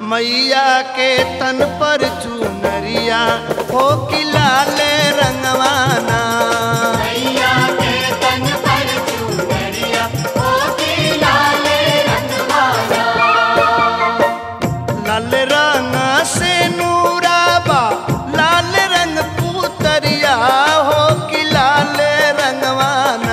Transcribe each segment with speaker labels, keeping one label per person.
Speaker 1: मैया के तन पर चुनरिया हो कि लाले रंगवाना
Speaker 2: मैया के तन पर चुनरिया ओ की लाले रंगवाला
Speaker 1: लाल रंग से नूराबा लाल रंग पुतरिया हो कि लाल रंगवाना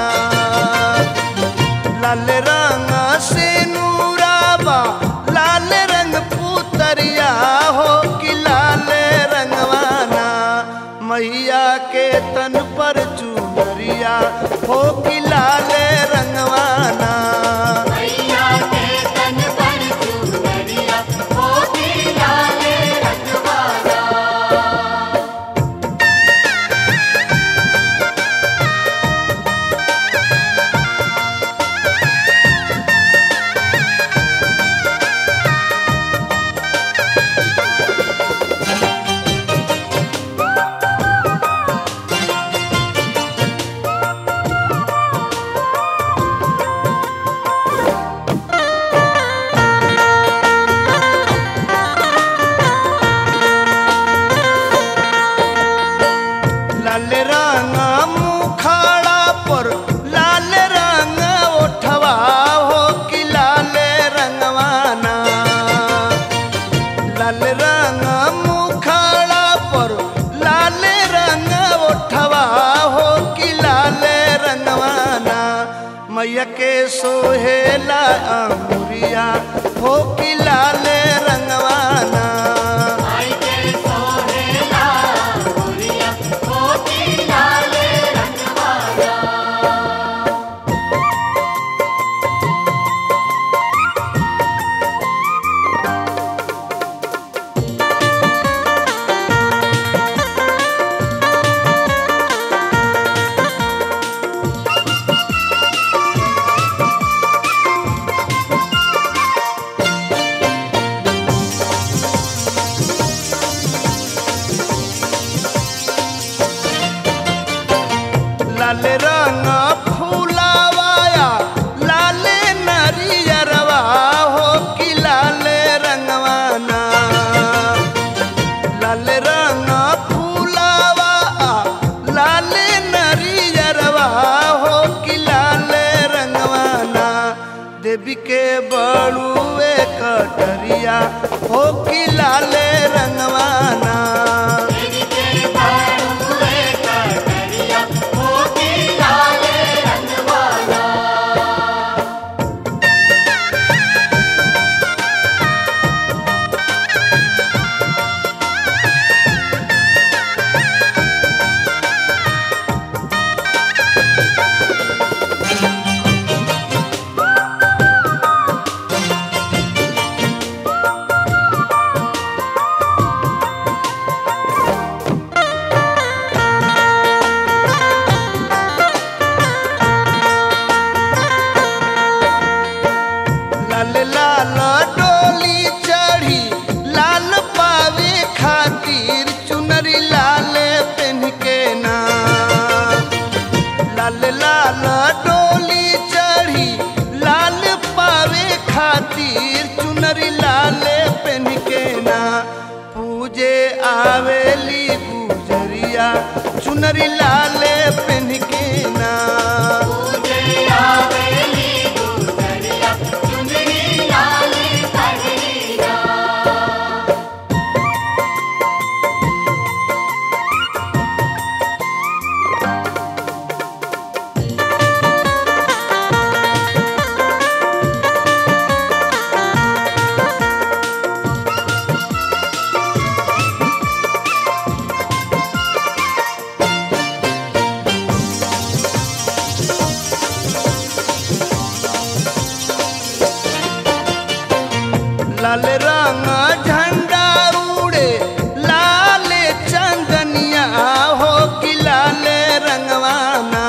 Speaker 1: लाल रंग से नूराबा लाल रंग पुतरिया हो कि लाल रंगवाना मैया के तन पर चुनरिया हो कि लाल रंगवाना
Speaker 2: मैया के तन पर चुनरिया ओ की लाले रंगवाला
Speaker 1: लाल रंग मुखाड़ा पर लाल रंग ओठवा हो कि लाल रंगवाना लाल रंग मुखाड़ा पर लाल रंग ओठवा हो कि लाल रंगवाना मैया के सोहेला अंगुरिया हो कि लाल रंगवाना
Speaker 2: आई के सोहेला गुड़िया ओ की लाले रंगवाला
Speaker 1: लाल रंग फूलावाया लाल नरियरवा हो कि लाल रंगवाना लाल रंग फूलावा लाल नरियरवा हो कि लाल रंगवाना देवी के बड़ुए कटरिया हो कि लाल रंगवाना
Speaker 2: तेरी के बाड़ुए कटरिया ओ की लाले रंगवाला
Speaker 1: लाल लाल डोली चढ़ी लाल पावे खातिर चुनरी लाल पेन के ना लाल लाल डोली चढ़ी लाल पावे खातिर चुनरी लाल पेन के ना पूजे आवेली गुजरिया चुनरी लाल पेन के ना
Speaker 2: तुझे आवेली गुजरिया चुनरी लाले पगड़िया
Speaker 1: लाल रंग झंडा उड़े लाल चंदनिया हो कि लाल रंगवाना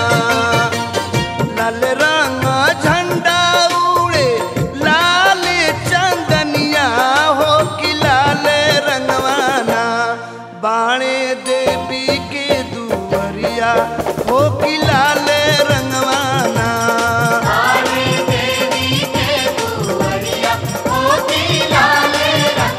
Speaker 1: लाल रंग झंडा उड़े लाल चंदनिया हो कि लाल रंगवाना बाणे देवी के दुवरिया हो कि लाल रंगवाना
Speaker 2: आने देवी के दुवरिया ओ की लाले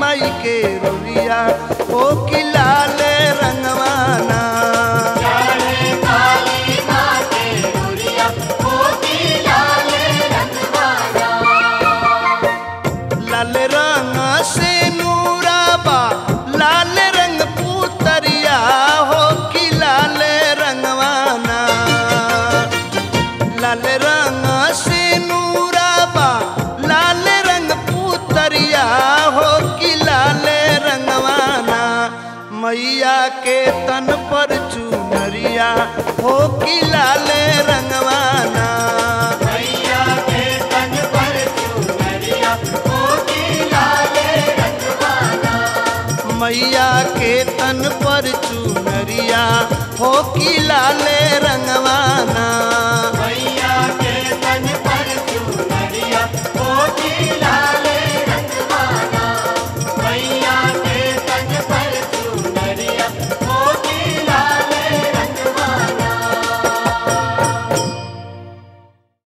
Speaker 1: माई के रोलिया हो कि लाल रंगवाना
Speaker 2: लाले काली माँ के डोरिया मोती लाल रंगवाला
Speaker 1: लाल रंग से नूराबा लाल रंग पुतरिया हो कि लाल रंगवाना लाल रंग से नूराबा लाल रंग पुतरिया हो कि लाल रंगवाना मैया के तन पर चुनरिया हो कि लाल रंगवाना
Speaker 2: मैया के तन पर चुनरिया मोती लाल रंगवाला
Speaker 1: मैया के तन पर चुनरिया हो कि लाल रंगवाना